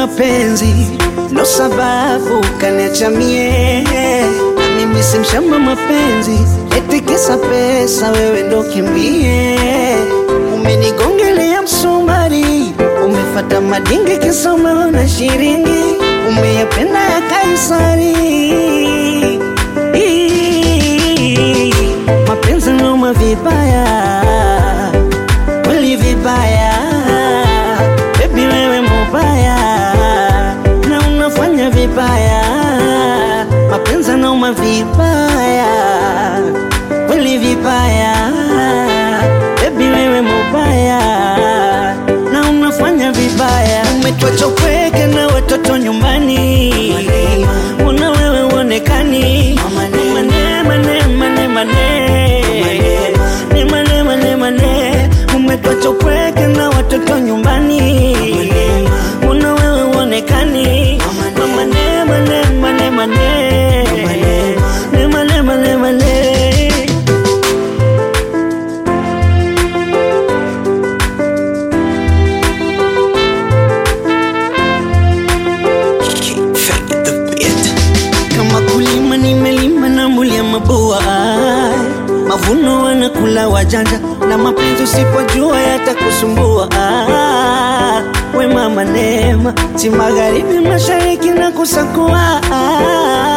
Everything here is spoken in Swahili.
mapenzi ndo sababu kaniacha mie, na mimi si mshamba mapenzi, eti kisa pesa wewe ndo kimbie. Umenigongelea msumari, umefata madinge kisa umeona shiringi, umeyapenda ya Kaisari. Mapenzi noma vibaya, kweli vibaya, baby wewe mubaya na unafanya vibaya, mapenzi noma vibaya, kweli vibaya, baby wewe mubaya na unafanya vibaya, umetuacha upweke na watoto nyumbani, mbona wewe uonekani? Mane, mane, mane, mane. Ni mane, mane, mane. Umetuacha upweke na watoto nyumbani, mbona wewe uonekani? Mane, mane, mane, mane. Ni mane, mane, mane. Kama kulima nimelima na mulia mabua, mavuno wanakula wajanja, na mapenzi usipojua yatakusumbua. We mama Neema, si magharibi mashariki na kusakua